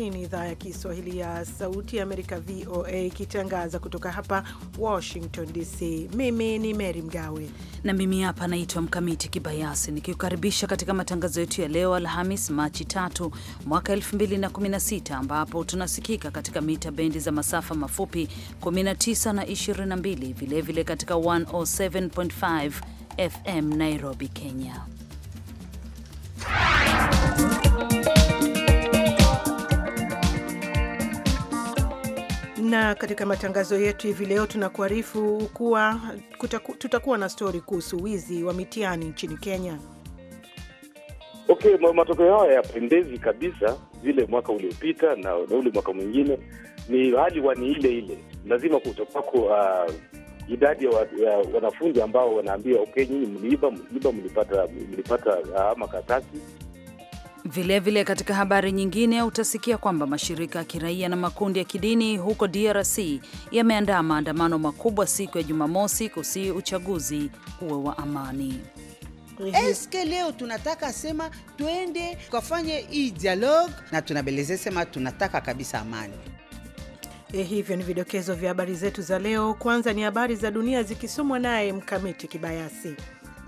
Hii ni idhaa ya Kiswahili ya Sauti ya Amerika, VOA, ikitangaza kutoka hapa Washington DC. Mimi ni Mary Mgawe na mimi hapa naitwa Mkamiti Kibayasi, nikikukaribisha katika matangazo yetu ya leo Alhamis, Machi tatu mwaka 2016, ambapo tunasikika katika mita bendi za masafa mafupi 19 na 22, vilevile vile katika 107.5 FM Nairobi, Kenya. na katika matangazo yetu hivi leo tunakuarifu kuwa kutaku, tutakuwa na stori kuhusu wizi wa mitihani nchini Kenya. Okay, matokeo hayo hayapendezi kabisa vile mwaka uliopita na, na ule mwaka mwingine, ni hali wani ile ile. Lazima kutopako uh, idadi ya, wa, ya wanafunzi ambao wanaambia okay, nyinyi mliiba, mliiba, mlipata mlipata uh, makaratasi Vilevile vile katika habari nyingine utasikia kwamba mashirika ya kiraia na makundi ya kidini huko DRC yameandaa maandamano makubwa siku ya Jumamosi kusi uchaguzi uwe wa amani. Eske leo tunataka sema tuende tukafanye hii dialogue na tunabeleze sema tunataka kabisa amani. Eh, hivyo ni vidokezo vya habari zetu za leo. Kwanza ni habari za dunia zikisomwa naye Mkamiti Kibayasi.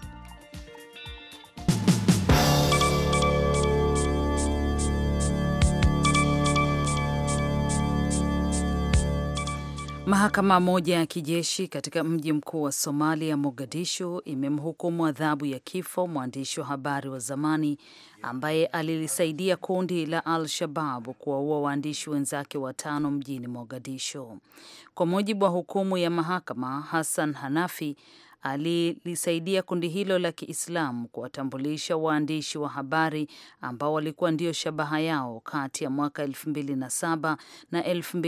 Mahakama moja ya kijeshi katika mji mkuu wa Somalia, Mogadishu, imemhukumu adhabu ya kifo mwandishi wa habari wa zamani ambaye alilisaidia kundi la Al-Shabab kuwaua waandishi wenzake watano mjini Mogadishu. Kwa mujibu wa hukumu ya mahakama, Hassan Hanafi alilisaidia kundi hilo la Kiislamu kuwatambulisha waandishi wa habari ambao walikuwa ndio shabaha yao kati ya mwaka 2007 na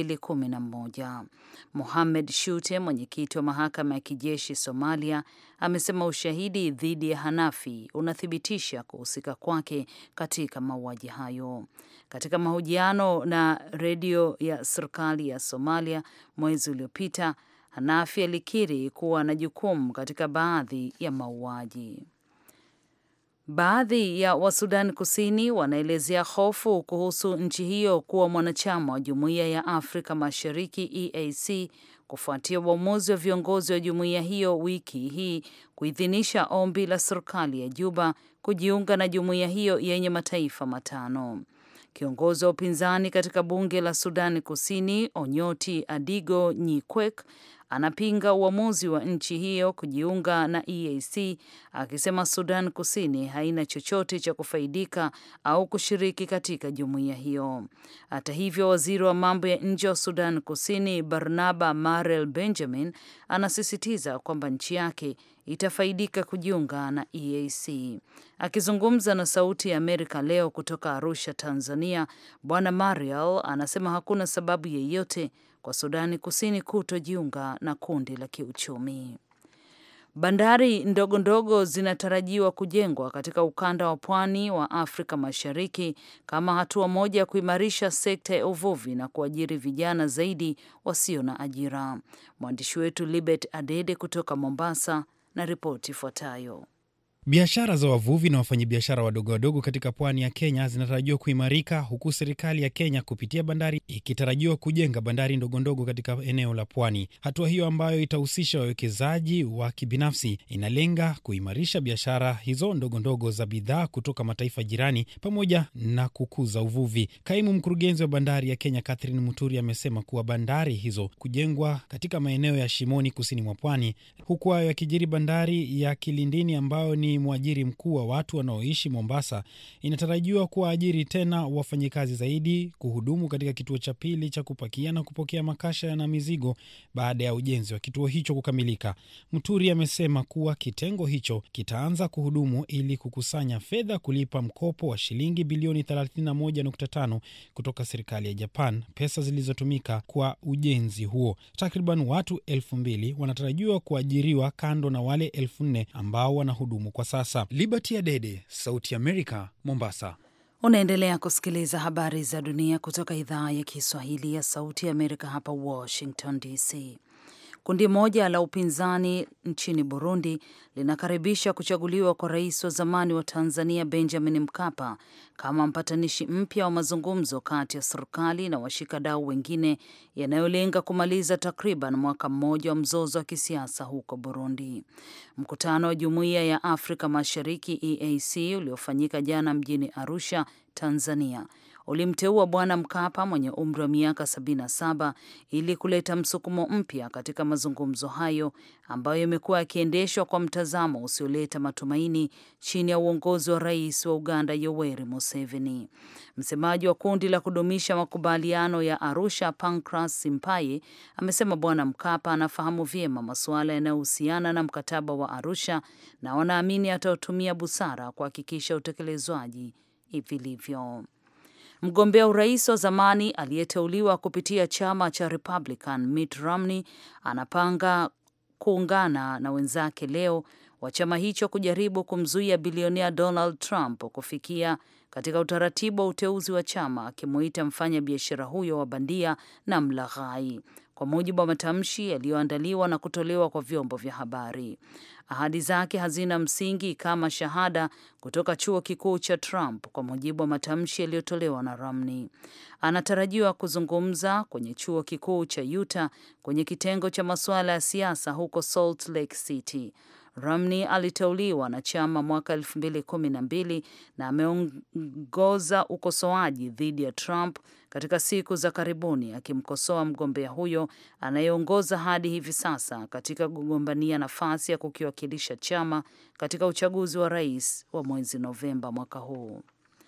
2011. Mohamed Shute, mwenyekiti wa mahakama ya kijeshi Somalia, amesema ushahidi dhidi ya Hanafi unathibitisha kuhusika kwake katika mauaji hayo. Katika mahojiano na redio ya serikali ya Somalia mwezi uliopita Hanafi alikiri kuwa na jukumu katika baadhi ya mauaji. Baadhi ya Wasudan Kusini wanaelezea hofu kuhusu nchi hiyo kuwa mwanachama wa Jumuiya ya Afrika Mashariki EAC kufuatia uamuzi wa viongozi wa jumuiya hiyo wiki hii kuidhinisha ombi la serikali ya Juba kujiunga na jumuiya hiyo yenye mataifa matano. Kiongozi wa upinzani katika bunge la Sudani Kusini Onyoti Adigo Nyikwek anapinga uamuzi wa nchi hiyo kujiunga na EAC akisema Sudan Kusini haina chochote cha kufaidika au kushiriki katika jumuiya hiyo. Hata hivyo, waziri wa mambo ya nje wa Sudan Kusini Barnaba Marel Benjamin anasisitiza kwamba nchi yake itafaidika kujiunga na EAC. Akizungumza na Sauti ya Amerika leo kutoka Arusha, Tanzania, Bwana Mariel anasema hakuna sababu yeyote kwa Sudani Kusini kutojiunga na kundi la kiuchumi. Bandari ndogo ndogo zinatarajiwa kujengwa katika ukanda wa pwani wa Afrika Mashariki kama hatua moja ya kuimarisha sekta ya uvuvi na kuajiri vijana zaidi wasio na ajira. Mwandishi wetu Libet Adede kutoka Mombasa na ripoti ifuatayo. Biashara za wavuvi na wafanyabiashara wadogo wadogo katika pwani ya Kenya zinatarajiwa kuimarika huku serikali ya Kenya kupitia bandari ikitarajiwa kujenga bandari ndogondogo katika eneo la pwani. Hatua hiyo ambayo itahusisha wawekezaji wa kibinafsi inalenga kuimarisha biashara hizo ndogondogo za bidhaa kutoka mataifa jirani pamoja na kukuza uvuvi. Kaimu mkurugenzi wa bandari ya Kenya Catherine Muturi amesema kuwa bandari hizo kujengwa katika maeneo ya Shimoni kusini mwa pwani, huku hayo yakijiri bandari ya Kilindini ambayo ni mwajiri mkuu wa watu wanaoishi Mombasa inatarajiwa kuwaajiri tena wafanyikazi zaidi kuhudumu katika kituo cha pili cha kupakia na kupokea makasha na mizigo baada ya ujenzi wa kituo hicho kukamilika. Mturi amesema kuwa kitengo hicho kitaanza kuhudumu ili kukusanya fedha kulipa mkopo wa shilingi bilioni 31.5 kutoka serikali ya Japan, pesa zilizotumika kwa ujenzi huo. Takriban watu elfu mbili wanatarajiwa kuajiriwa kando na wale elfu nne ambao wanahudumu kwa sasa. Liberty Adede, Sauti Amerika, Mombasa. Unaendelea kusikiliza habari za dunia kutoka idhaa ya Kiswahili ya Sauti ya Amerika hapa Washington DC. Kundi moja la upinzani nchini Burundi linakaribisha kuchaguliwa kwa rais wa zamani wa Tanzania Benjamin Mkapa kama mpatanishi mpya wa mazungumzo kati ya serikali na washikadau wengine yanayolenga kumaliza takriban mwaka mmoja wa mzozo wa kisiasa huko Burundi. Mkutano wa Jumuiya ya Afrika Mashariki EAC uliofanyika jana mjini Arusha, Tanzania ulimteua Bwana Mkapa mwenye umri wa miaka 77 ili kuleta msukumo mpya katika mazungumzo hayo ambayo yamekuwa yakiendeshwa kwa mtazamo usioleta matumaini chini ya uongozi wa rais wa Uganda Yoweri Museveni. Msemaji wa kundi la kudumisha makubaliano ya Arusha, Pancras Simpaye, amesema Bwana Mkapa anafahamu vyema masuala yanayohusiana na mkataba wa Arusha na wanaamini atautumia busara kuhakikisha utekelezwaji vilivyo. Mgombea urais wa zamani aliyeteuliwa kupitia chama cha Republican Mitt Romney anapanga kuungana na wenzake leo wa chama hicho kujaribu kumzuia bilionea Donald Trump kufikia katika utaratibu wa uteuzi wa chama, akimuita mfanya biashara huyo wa bandia na mlaghai, kwa mujibu wa matamshi yaliyoandaliwa na kutolewa kwa vyombo vya habari. Ahadi zake hazina msingi kama shahada kutoka chuo kikuu cha Trump, kwa mujibu wa matamshi yaliyotolewa na Romney. Anatarajiwa kuzungumza kwenye chuo kikuu cha Utah kwenye kitengo cha masuala ya siasa huko Salt Lake City. Romney aliteuliwa na chama mwaka elfu mbili kumi na mbili na ameongoza ukosoaji dhidi ya Trump katika siku za karibuni, akimkosoa mgombea huyo anayeongoza hadi hivi sasa katika kugombania nafasi ya kukiwakilisha chama katika uchaguzi wa rais wa mwezi Novemba mwaka huu.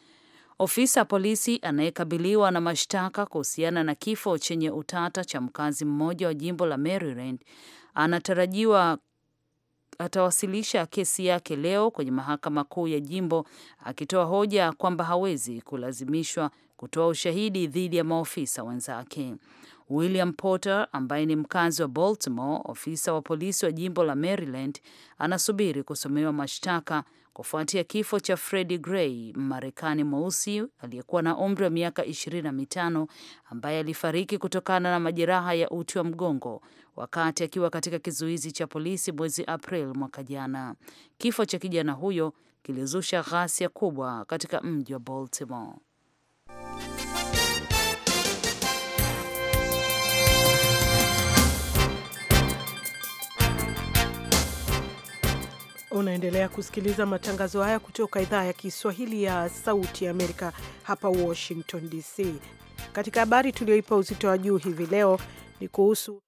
Ofisa polisi anayekabiliwa na mashtaka kuhusiana na kifo chenye utata cha mkazi mmoja wa jimbo la Maryland anatarajiwa atawasilisha kesi yake leo kwenye mahakama kuu ya jimbo akitoa hoja kwamba hawezi kulazimishwa kutoa ushahidi dhidi ya maofisa wenzake. William Porter ambaye ni mkazi wa Baltimore, ofisa wa polisi wa jimbo la Maryland, anasubiri kusomewa mashtaka kufuatia kifo cha Freddie Gray, Mmarekani mweusi aliyekuwa na umri wa miaka ishirini na mitano ambaye alifariki kutokana na majeraha ya uti wa mgongo wakati akiwa katika kizuizi cha polisi mwezi April mwaka jana. Kifo cha kijana huyo kilizusha ghasia kubwa katika mji wa Baltimore. Unaendelea kusikiliza matangazo haya kutoka idhaa ya Kiswahili ya Sauti ya Amerika hapa Washington DC. Katika habari tulioipa uzito wa juu hivi leo ni kuhusu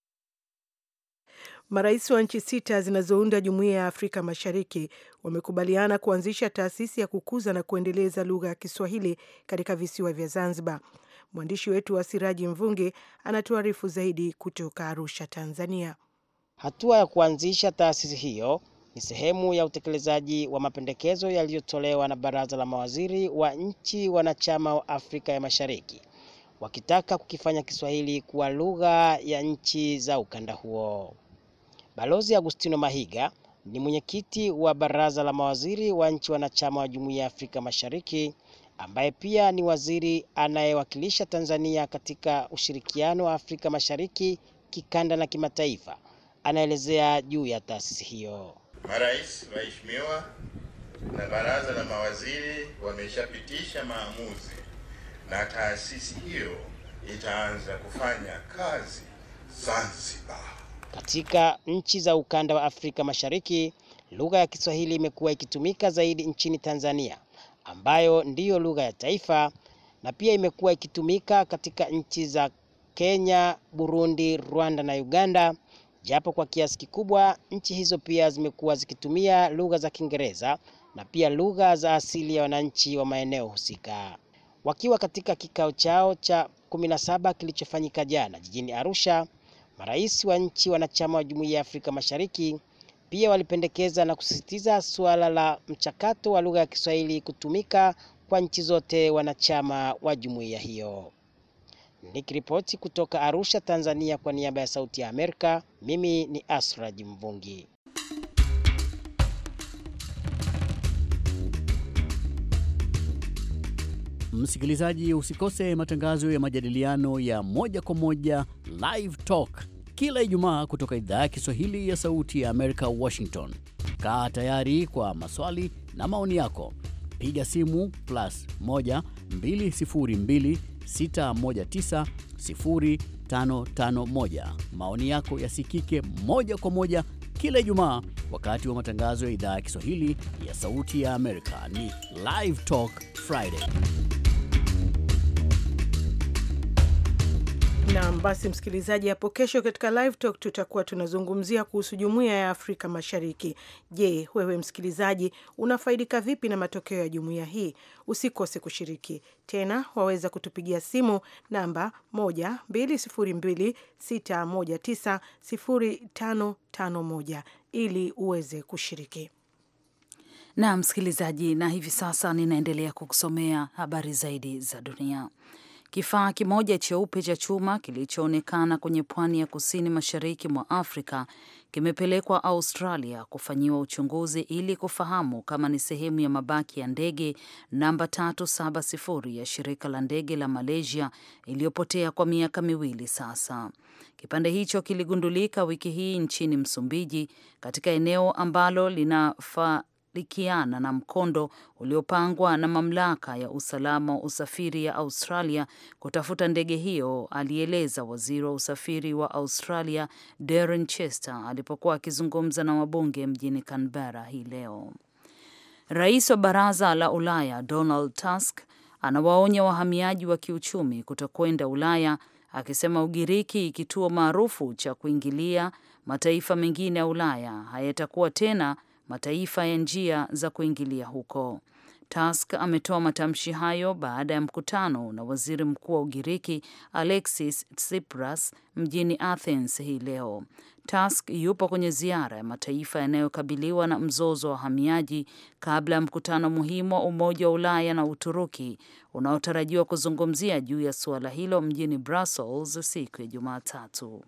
marais wa nchi sita zinazounda Jumuiya ya Afrika Mashariki wamekubaliana kuanzisha taasisi ya kukuza na kuendeleza lugha ya Kiswahili katika visiwa vya Zanzibar. Mwandishi wetu wa Siraji Mvungi anatuarifu zaidi kutoka Arusha, Tanzania. Hatua ya kuanzisha taasisi hiyo ni sehemu ya utekelezaji wa mapendekezo yaliyotolewa na Baraza la Mawaziri wa nchi wanachama wa Afrika ya Mashariki wakitaka kukifanya Kiswahili kuwa lugha ya nchi za ukanda huo. Balozi Agustino Mahiga ni mwenyekiti wa Baraza la Mawaziri wa nchi wanachama wa Jumuiya ya Afrika Mashariki ambaye pia ni waziri anayewakilisha Tanzania katika ushirikiano wa Afrika Mashariki kikanda na kimataifa. Anaelezea juu ya taasisi hiyo. Marais waheshimiwa na baraza la mawaziri wameshapitisha maamuzi na taasisi hiyo itaanza kufanya kazi Zanzibar. Katika nchi za ukanda wa Afrika Mashariki, lugha ya Kiswahili imekuwa ikitumika zaidi nchini Tanzania, ambayo ndiyo lugha ya taifa, na pia imekuwa ikitumika katika nchi za Kenya, Burundi, Rwanda na Uganda japo kwa kiasi kikubwa nchi hizo pia zimekuwa zikitumia lugha za Kiingereza na pia lugha za asili ya wananchi wa maeneo husika. Wakiwa katika kikao chao cha 17 kilichofanyika jana jijini Arusha, marais wa nchi wanachama wa Jumuiya ya Afrika Mashariki pia walipendekeza na kusisitiza suala la mchakato wa lugha ya Kiswahili kutumika kwa nchi zote wanachama wa jumuiya hiyo. Nikiripoti kutoka Arusha, Tanzania kwa niaba ya Sauti ya Amerika, mimi ni Asraji Mvungi. Msikilizaji, usikose matangazo ya majadiliano ya moja kwa moja Live Talk kila Ijumaa kutoka idhaa ya Kiswahili ya Sauti ya Amerika, Washington. Kaa tayari kwa maswali na maoni yako, piga simu plus 1 202 619 0551. Maoni yako yasikike moja kwa moja kila Ijumaa wakati wa matangazo ya idhaa ya Kiswahili ya Sauti ya Amerika. Ni Live Talk Friday. Naam, basi msikilizaji, hapo kesho katika Live Talk tutakuwa tunazungumzia kuhusu Jumuiya ya Afrika Mashariki. Je, wewe msikilizaji unafaidika vipi na matokeo ya jumuiya hii? Usikose kushiriki. Tena waweza kutupigia simu namba 12026190551 ili uweze kushiriki. Na msikilizaji, na hivi sasa ninaendelea kukusomea habari zaidi za dunia. Kifaa kimoja cheupe cha chuma kilichoonekana kwenye pwani ya kusini mashariki mwa Afrika kimepelekwa Australia kufanyiwa uchunguzi ili kufahamu kama ni sehemu ya mabaki ya ndege namba 370 ya shirika la ndege la Malaysia iliyopotea kwa miaka miwili sasa. Kipande hicho kiligundulika wiki hii nchini Msumbiji katika eneo ambalo linafa likiana na mkondo uliopangwa na mamlaka ya usalama wa usafiri ya Australia kutafuta ndege hiyo, alieleza waziri wa usafiri wa Australia Darren Chester alipokuwa akizungumza na wabunge mjini Canberra hii leo. Rais wa Baraza la Ulaya Donald Tusk anawaonya wahamiaji wa kiuchumi kutokwenda Ulaya, akisema Ugiriki, kituo maarufu cha kuingilia mataifa mengine ya Ulaya, hayatakuwa tena mataifa ya njia za kuingilia huko. Tusk ametoa matamshi hayo baada ya mkutano na waziri mkuu wa Ugiriki Alexis Tsipras mjini Athens hii leo. Tusk yupo kwenye ziara ya mataifa yanayokabiliwa na mzozo wa wahamiaji kabla ya mkutano muhimu wa Umoja wa Ulaya na Uturuki unaotarajiwa kuzungumzia juu ya suala hilo mjini Brussels siku ya Jumatatu.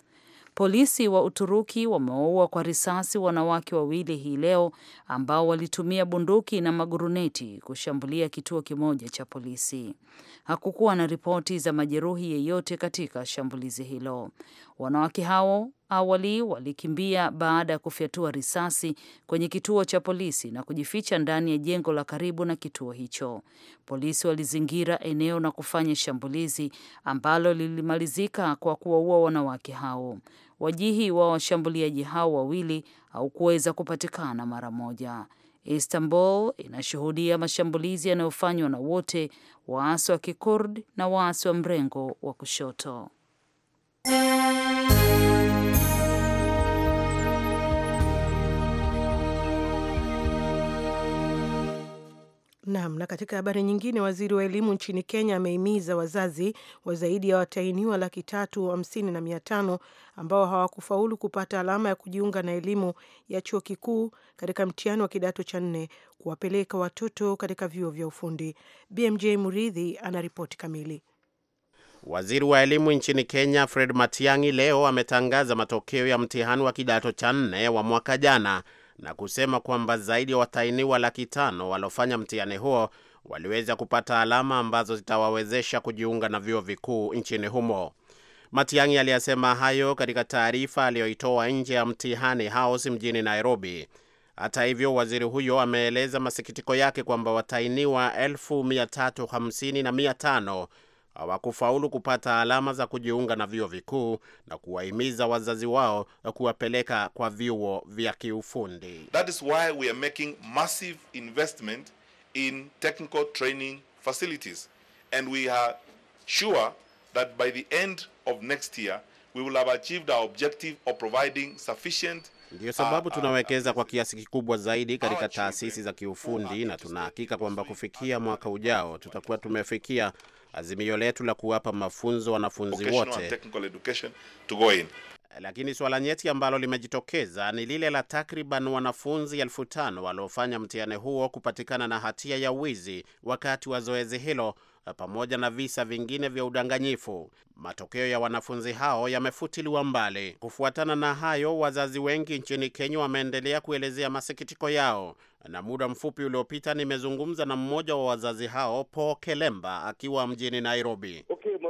Polisi wa Uturuki wamewaua kwa risasi wanawake wawili hii leo ambao walitumia bunduki na maguruneti kushambulia kituo kimoja cha polisi. Hakukuwa na ripoti za majeruhi yeyote katika shambulizi hilo. Wanawake hao awali walikimbia baada ya kufyatua risasi kwenye kituo cha polisi na kujificha ndani ya jengo la karibu na kituo hicho. Polisi walizingira eneo na kufanya shambulizi ambalo lilimalizika kwa kuwaua wanawake hao. Wajihi wa washambuliaji hao wawili haukuweza kupatikana mara moja. Istanbul inashuhudia mashambulizi yanayofanywa na wote waasi wa Kikurd na waasi wa mrengo wa kushoto. Naam, na katika habari nyingine, waziri wa elimu nchini Kenya amehimiza wazazi wa zaidi ya watahiniwa laki tatu hamsini na mia tano ambao hawakufaulu kupata alama ya kujiunga na elimu ya chuo kikuu katika mtihani wa kidato cha nne kuwapeleka watoto katika vyuo vya ufundi. BMJ Muridhi ana ripoti kamili. Waziri wa elimu nchini Kenya Fred Matiang'i leo ametangaza matokeo ya mtihani wa kidato cha nne wa mwaka jana na kusema kwamba zaidi ya watahiniwa laki tano waliofanya mtihani huo waliweza kupata alama ambazo zitawawezesha kujiunga na vyuo vikuu nchini humo. Matiang'i aliyasema hayo katika taarifa aliyoitoa nje ya mtihani house mjini Nairobi. Hata hivyo, waziri huyo ameeleza masikitiko yake kwamba watahiniwa elfu mia tatu hamsini na mia tano hawakufaulu kupata alama za kujiunga na vyuo vikuu na kuwahimiza wazazi wao kuwapeleka kwa vyuo vya kiufundi. That is why we are making massive investment in technical training facilities and we are sure that by the end of next year we will have achieved our objective of providing sufficient Ndiyo sababu tunawekeza kwa kiasi kikubwa zaidi katika taasisi za kiufundi na tunahakika kwamba kufikia mwaka ujao tutakuwa tumefikia azimio letu la kuwapa mafunzo wanafunzi vocational and wote. technical education to go in. Lakini suala nyeti ambalo limejitokeza ni lile la takriban wanafunzi elfu tano waliofanya mtihani huo kupatikana na hatia ya wizi wakati wa zoezi hilo pamoja na visa vingine vya udanganyifu. Matokeo ya wanafunzi hao yamefutiliwa mbali. Kufuatana na hayo, wazazi wengi nchini Kenya wameendelea kuelezea masikitiko yao, na muda mfupi uliopita nimezungumza na mmoja wa wazazi hao, Paul Kelemba, akiwa mjini Nairobi. Okay,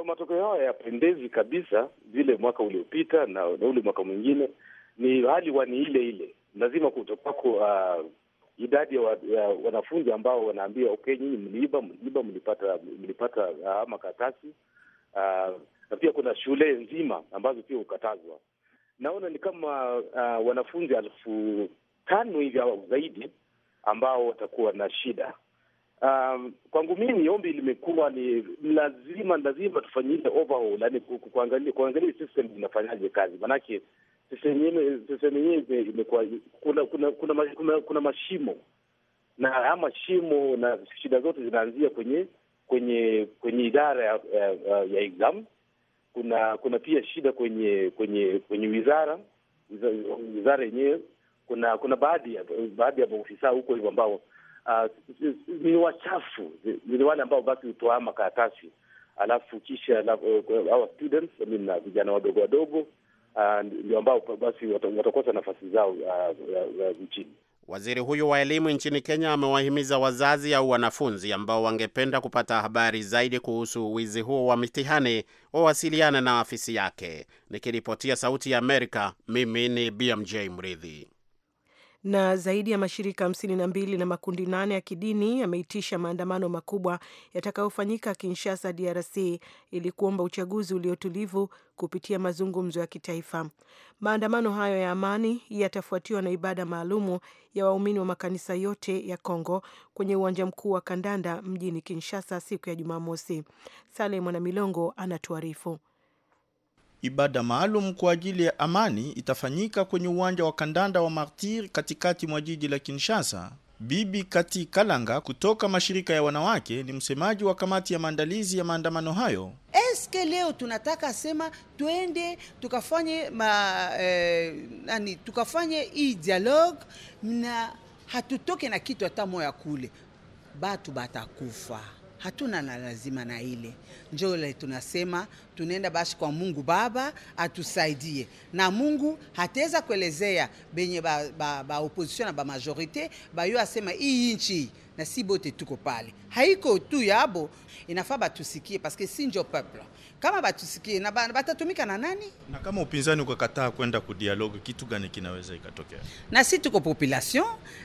matokeo hayo yapendezi kabisa vile mwaka uliopita na, na ule mwaka mwingine. Ni hali wani ile ile, lazima kutopako uh, idadi ya, wa, ya wanafunzi ambao wanaambia okay, nyinyi mliiba, mliiba, mlipata mlipata uh, makaratasi uh, na pia kuna shule nzima ambazo pia hukatazwa. Naona ni kama uh, wanafunzi elfu tano hivi au zaidi ambao watakuwa na shida. Um, kwangu mimi ombi limekuwa ni lazima lazima tufanye ile overhaul, yani kuangalia kuangalia system inafanyaje kazi, manake system yenyewe system yenyewe imekuwa kuna kuna kuna, kuna kuna mashimo na haya mashimo na shida zote zinaanzia kwenye kwenye kwenye idara ya, ya, ya exam. Kuna kuna pia shida kwenye kwenye kwenye wizara wizara yenyewe. Kuna kuna baadhi ya baadhi ya maofisa huko hivyo ambao Uh, ni wachafu, ni wale ambao basi hutoa makaratasi alafu kisha uh, our students I mean, uh, vijana wadogo wadogo ndio uh, ambao basi watakosa nafasi zao nchini. Uh, uh, waziri huyu wa elimu nchini Kenya amewahimiza wazazi au wanafunzi ambao wangependa kupata habari zaidi kuhusu wizi huo wa mitihani wawasiliane na afisi yake. Nikiripotia Sauti ya Amerika, mimi ni BMJ Mridhi na zaidi ya mashirika hamsini na mbili na makundi nane ya kidini yameitisha maandamano makubwa yatakayofanyika Kinshasa, DRC, ili kuomba uchaguzi uliotulivu kupitia mazungumzo ya kitaifa. Maandamano hayo ya amani yatafuatiwa na ibada maalumu ya waumini wa makanisa yote ya Kongo kwenye uwanja mkuu wa kandanda mjini Kinshasa siku ya Jumamosi. Saleh Mwanamilongo anatuarifu. Ibada maalum kwa ajili ya amani itafanyika kwenye uwanja wa kandanda wa Martir katikati mwa jiji la Kinshasa. Bibi Kati Kalanga kutoka mashirika ya wanawake ni msemaji wa kamati ya maandalizi ya maandamano hayo. Eske leo tunataka sema twende tukafanye ma, eh, nani tukafanye hii dialogue na hatutoke na kitu hata moya kule, batu batakufa hatuna na lazima na ile njo le tunasema tunaenda basi kwa Mungu Baba atusaidie, na Mungu hataweza kuelezea benye ba, ba, ba opposition na ba majorite bayo asema hii nchi na si bote tuko pale, haiko tu yabo, inafaa batusikie paske si njo peuple kama batusikie na batatumika na nani? Na kama upinzani ukakataa kwenda ku dialogue, kitu gani kinaweza ikatokea? Na si tuko population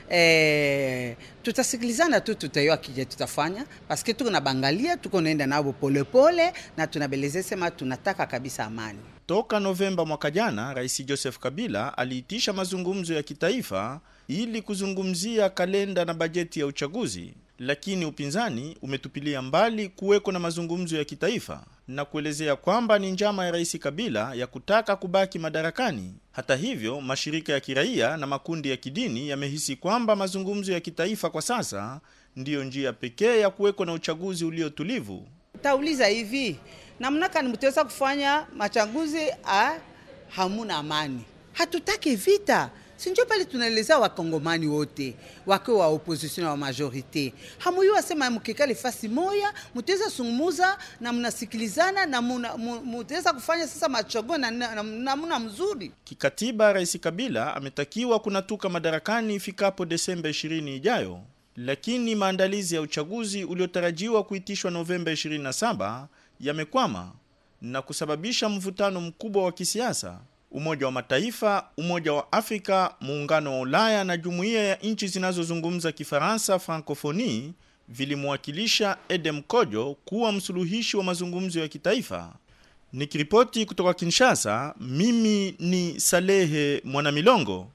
eh, tutasikilizana tu, tutayua kije tutafanya paske tuko na bangalia, tuko naenda nabo polepole na tunabeleze sema tunataka kabisa amani. Toka Novemba mwaka jana, Rais Joseph Kabila aliitisha mazungumzo ya kitaifa ili kuzungumzia kalenda na bajeti ya uchaguzi, lakini upinzani umetupilia mbali kuweko na mazungumzo ya kitaifa na kuelezea kwamba ni njama ya Rais Kabila ya kutaka kubaki madarakani. Hata hivyo, mashirika ya kiraia na makundi ya kidini yamehisi kwamba mazungumzo ya kitaifa kwa sasa ndiyo njia pekee ya kuweko na uchaguzi uliotulivu. Tauliza hivi namna kani mtaweza kufanya machaguzi a hamuna amani? Hatutaki vita sinjo pale tunaeleza wakongomani wote wake wa opposition na wa majorite hamuyu wasema mkikali fasi moya mutaweza sungumuza na mnasikilizana na mutaweza kufanya sasa machaguo na namna mzuri. Kikatiba, Rais Kabila ametakiwa kunatuka madarakani ifikapo Desemba 20 ijayo, lakini maandalizi ya uchaguzi uliotarajiwa kuitishwa Novemba 27 yamekwama na kusababisha mvutano mkubwa wa kisiasa. Umoja wa Mataifa, Umoja wa Afrika, Muungano wa Ulaya na Jumuiya ya nchi zinazozungumza Kifaransa Francophonie vilimwakilisha Edem Kojo kuwa msuluhishi wa mazungumzo ya kitaifa. Nikiripoti kutoka Kinshasa, mimi ni Salehe Mwanamilongo.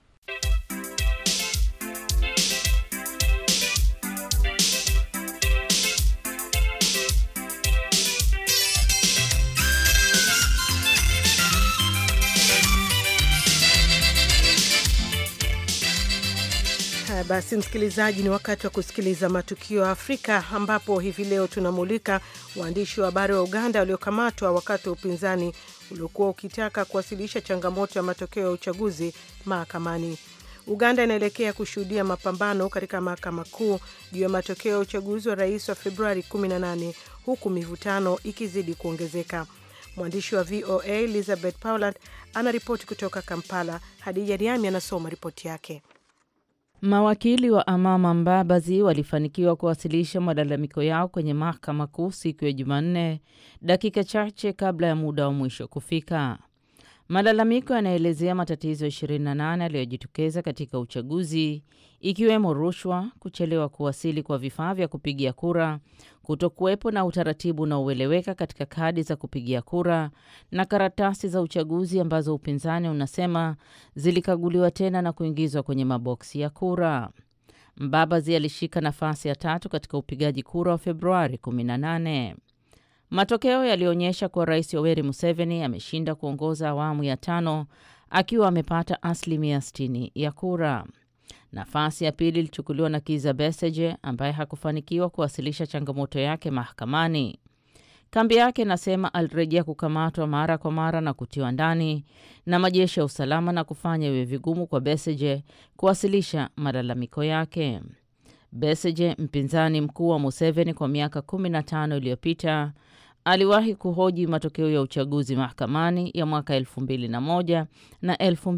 Basi msikilizaji, ni wakati wa kusikiliza matukio ya Afrika, ambapo hivi leo tunamulika waandishi wa habari wa Uganda waliokamatwa wakati wa upinzani uliokuwa ukitaka kuwasilisha changamoto ya matokeo ya uchaguzi mahakamani. Uganda inaelekea kushuhudia mapambano katika mahakama kuu juu ya matokeo ya uchaguzi wa rais wa Februari 18 huku mivutano ikizidi kuongezeka. Mwandishi wa VOA Elizabeth Pauland anaripoti kutoka Kampala. Hadija Riami anasoma ripoti yake. Mawakili wa Amama Mbabazi walifanikiwa kuwasilisha malalamiko yao kwenye mahakama kuu siku ya Jumanne, dakika chache kabla ya muda wa mwisho kufika. Malalamiko yanaelezea matatizo 28 yaliyojitokeza katika uchaguzi ikiwemo rushwa, kuchelewa kuwasili kwa vifaa vya kupigia kura, kutokuwepo na utaratibu unaoeleweka katika kadi za kupigia kura na karatasi za uchaguzi ambazo upinzani unasema zilikaguliwa tena na kuingizwa kwenye maboksi ya kura. Mbabazi alishika nafasi ya tatu katika upigaji kura wa Februari 18. Matokeo yalionyesha kuwa Rais Yoweri Museveni ameshinda kuongoza awamu ya tano akiwa amepata asilimia 60 ya kura. Nafasi ya pili ilichukuliwa na Kiza Besigye ambaye hakufanikiwa kuwasilisha changamoto yake mahakamani. Kambi yake inasema alirejea kukamatwa mara kwa mara na kutiwa ndani na majeshi ya usalama na kufanya iwe vigumu kwa Besigye kuwasilisha malalamiko yake. Besigye, mpinzani mkuu wa Museveni kwa miaka 15 iliyopita, aliwahi kuhoji matokeo ya uchaguzi mahakamani ya mwaka 2001 na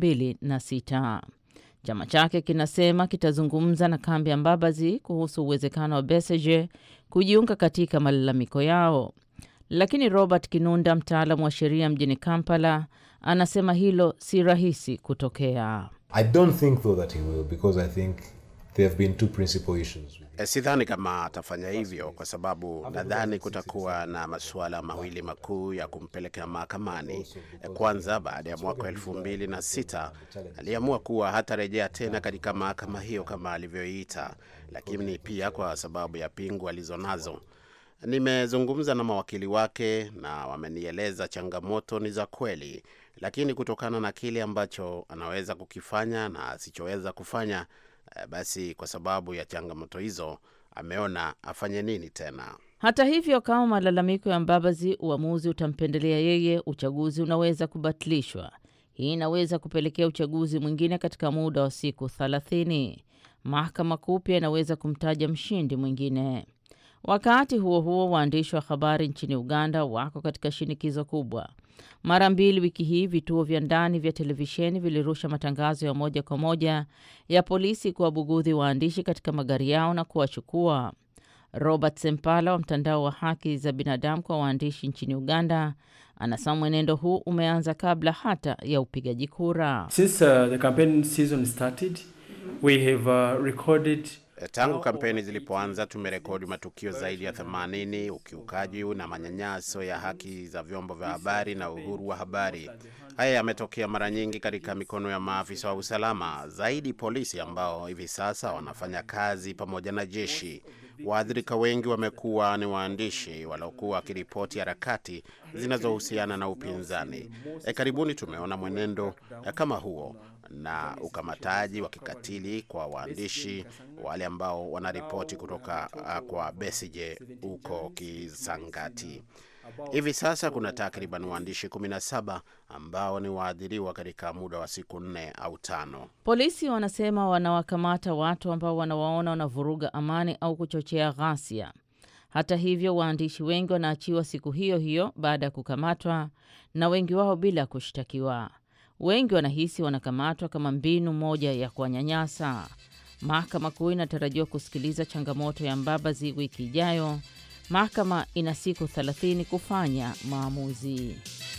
2006. Chama chake kinasema kitazungumza na kambi ya Mbabazi kuhusu uwezekano wa Besigye kujiunga katika malalamiko yao, lakini Robert Kinunda, mtaalamu wa sheria mjini Kampala, anasema hilo si rahisi kutokea. I don't think though that he will because I think there have been two principal issues. E, sidhani kama atafanya hivyo kwa sababu nadhani kutakuwa na masuala mawili makuu ya kumpeleka mahakamani. E, kwanza baada ya mwaka elfu mbili na sita aliamua kuwa hatarejea tena katika mahakama hiyo kama alivyoiita, lakini pia kwa sababu ya pingu alizonazo. Nimezungumza na mawakili wake na wamenieleza changamoto ni za kweli, lakini kutokana na kile ambacho anaweza kukifanya na asichoweza kufanya basi kwa sababu ya changamoto hizo ameona afanye nini tena. Hata hivyo, kama malalamiko ya Mbabazi uamuzi utampendelea yeye, uchaguzi unaweza kubatilishwa. Hii inaweza kupelekea uchaguzi mwingine katika muda wa siku thelathini. Mahakama Kuu pia inaweza kumtaja mshindi mwingine. Wakati huo huo, waandishi wa habari nchini Uganda wako katika shinikizo kubwa. Mara mbili wiki hii vituo vya ndani vya televisheni vilirusha matangazo ya moja kwa moja ya polisi kuwabugudhi waandishi katika magari yao na kuwachukua. Robert Sempala wa mtandao wa haki za binadamu kwa waandishi nchini Uganda anasema mwenendo huu umeanza kabla hata ya upigaji kura. Since, uh, the campaign season started, we have, uh, recorded Tangu kampeni zilipoanza tumerekodi matukio zaidi ya 80 ukiukaji na manyanyaso ya haki za vyombo vya habari na uhuru wa habari. Haya yametokea mara nyingi katika mikono ya maafisa wa usalama, zaidi polisi ambao hivi sasa wanafanya kazi pamoja na jeshi. Waathirika wengi wamekuwa ni waandishi waliokuwa wakiripoti harakati zinazohusiana na upinzani. E, karibuni tumeona mwenendo e, kama huo na ukamataji wa kikatili kwa waandishi wale ambao wanaripoti kutoka uh, kwa Besigye huko Kisangati. Hivi sasa kuna takriban waandishi 17 ambao ni waadhiriwa katika muda wa siku nne au tano. Polisi wanasema wanawakamata watu ambao wanawaona wanavuruga amani au kuchochea ghasia. Hata hivyo, waandishi wengi wanaachiwa siku hiyo hiyo baada ya kukamatwa, na wengi wao bila kushtakiwa. Wengi wanahisi wanakamatwa kama mbinu moja ya kuwanyanyasa. Mahakama Kuu inatarajiwa kusikiliza changamoto ya Mbabazi wiki ijayo. Mahakama ina siku 30 kufanya maamuzi.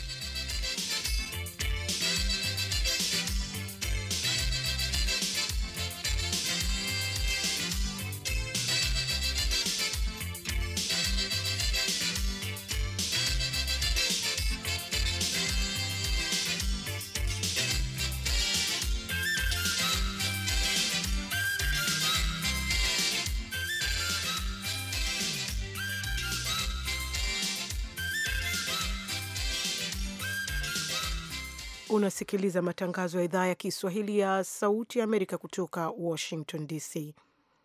Unasikiliza matangazo ya idhaa ya Kiswahili ya Sauti ya Amerika kutoka Washington DC.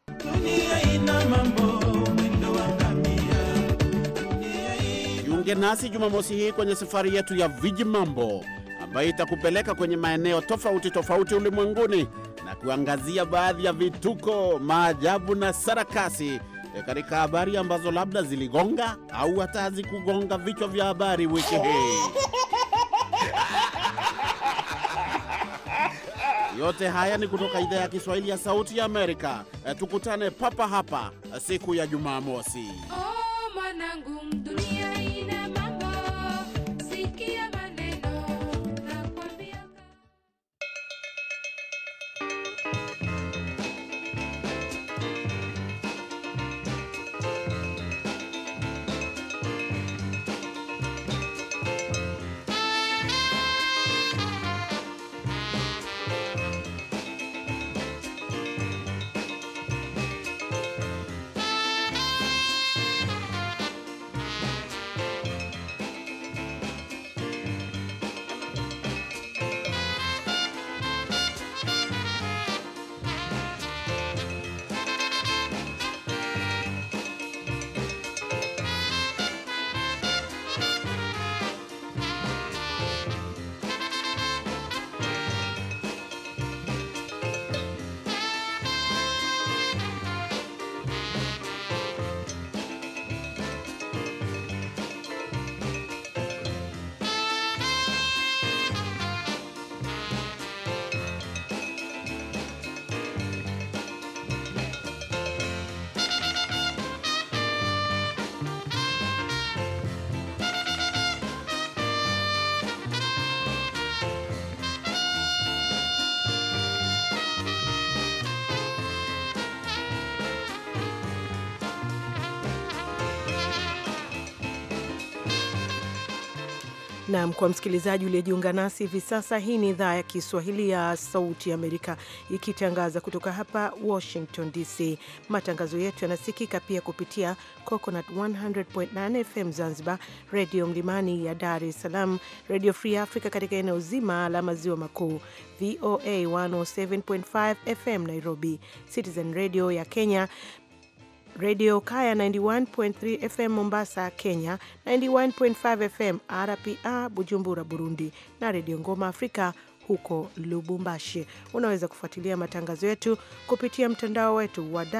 Jiunge nasi Jumamosi hii kwenye safari yetu ya Viji Mambo ambayo itakupeleka kwenye maeneo tofauti tofauti ulimwenguni na kuangazia baadhi ya vituko, maajabu na sarakasi e, katika habari ambazo labda ziligonga au hata hazikugonga vichwa vya habari wiki hii. Yote haya ni kutoka idhaa ya Kiswahili ya Sauti ya Amerika. Eh, Tukutane papa hapa eh, siku ya Jumamosi. Oh, mwanangu, dunia ina mambo, sikia maneno nakwambia. Naam, kwa msikilizaji uliyejiunga nasi hivi sasa, hii ni idhaa ya Kiswahili ya Sauti ya Amerika ikitangaza kutoka hapa Washington DC. Matangazo yetu yanasikika pia kupitia Coconut 100.9 FM Zanzibar, Redio Mlimani ya Dar es Salaam, Radio Free Africa katika eneo zima la maziwa makuu, VOA 107.5 FM Nairobi, Citizen Radio ya Kenya, Radio Kaya 91.3 FM Mombasa, Kenya, 91.5 FM RPA Bujumbura, Burundi, na Radio Ngoma Afrika huko Lubumbashi. Unaweza kufuatilia matangazo yetu kupitia mtandao wetu wa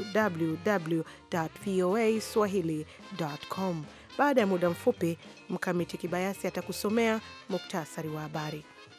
www.voaswahili.com. Baada ya muda mfupi, Mkamiti Kibayasi atakusomea muktasari wa habari.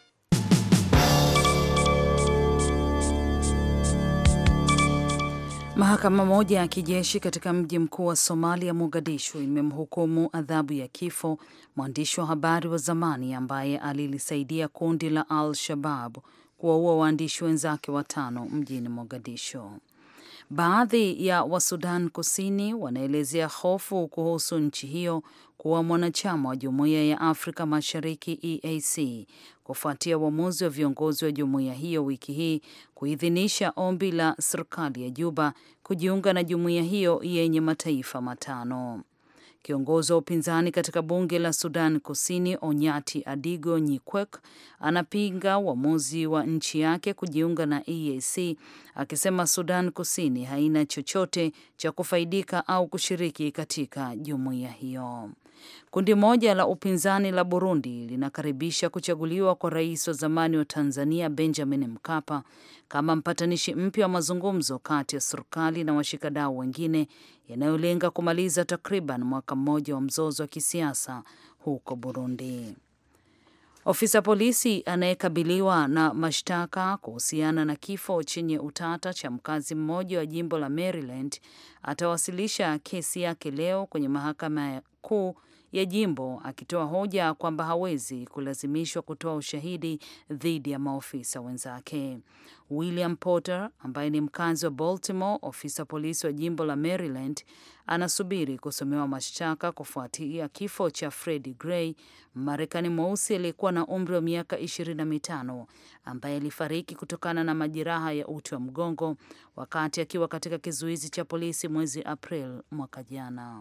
Mahakama moja ya kijeshi katika mji mkuu wa Somalia, Mogadishu, imemhukumu adhabu ya kifo mwandishi wa habari wa zamani ambaye alilisaidia kundi la Al Shabab kuwaua waandishi wenzake watano mjini Mogadishu. Baadhi ya Wasudan Kusini wanaelezea hofu kuhusu nchi hiyo kuwa mwanachama wa Jumuiya ya Afrika Mashariki EAC kufuatia uamuzi wa viongozi wa jumuiya hiyo wiki hii kuidhinisha ombi la serikali ya Juba kujiunga na jumuiya hiyo yenye mataifa matano. Kiongozi wa upinzani katika bunge la Sudan Kusini, Onyati Adigo Nyikwek, anapinga uamuzi wa nchi yake kujiunga na EAC akisema Sudan Kusini haina chochote cha kufaidika au kushiriki katika jumuiya hiyo. Kundi moja la upinzani la Burundi linakaribisha kuchaguliwa kwa rais wa zamani wa Tanzania Benjamin Mkapa kama mpatanishi mpya wa mazungumzo kati ya serikali na washikadau wengine yanayolenga kumaliza takriban mwaka mmoja wa mzozo wa kisiasa huko Burundi. Ofisa polisi anayekabiliwa na mashtaka kuhusiana na kifo chenye utata cha mkazi mmoja wa jimbo la Maryland atawasilisha kesi yake leo kwenye mahakama kuu ya jimbo akitoa hoja kwamba hawezi kulazimishwa kutoa ushahidi dhidi ya maofisa wenzake. William Porter ambaye ni mkazi wa Baltimore, ofisa polisi wa jimbo la Maryland, anasubiri kusomewa mashtaka kufuatia kifo cha Freddie Gray, Mmarekani mweusi aliyekuwa na umri wa miaka ishirini na mitano ambaye alifariki kutokana na majeraha ya uti wa mgongo wakati akiwa katika kizuizi cha polisi mwezi April mwaka jana.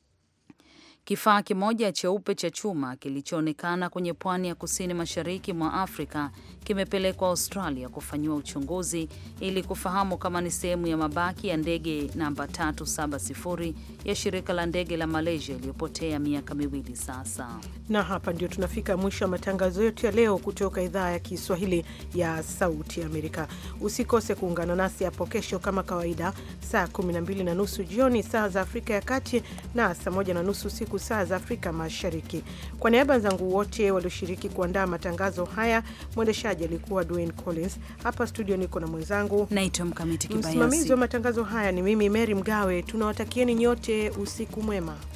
Kifaa kimoja cheupe cha chuma kilichoonekana kwenye pwani ya kusini mashariki mwa Afrika kimepelekwa Australia kufanyiwa uchunguzi ili kufahamu kama ni sehemu ya mabaki ya ndege namba 370 ya shirika la ndege la Malaysia iliyopotea miaka miwili sasa. Na hapa ndio tunafika mwisho wa matangazo yetu ya leo kutoka idhaa ya Kiswahili ya Sauti ya Amerika. Usikose kuungana nasi hapo kesho kama kawaida, saa 12 na nusu jioni saa za Afrika ya Kati na saa 1 na nusu usiku usiku saa za Afrika Mashariki. Kwa niaba wenzangu wote walioshiriki kuandaa matangazo haya, mwendeshaji alikuwa Dwayne Collins. Hapa studio niko na mwenzangu naitwa Mkamiti Kibayasi. Msimamizi wa matangazo haya ni mimi Mary Mgawe. Tunawatakieni nyote usiku mwema.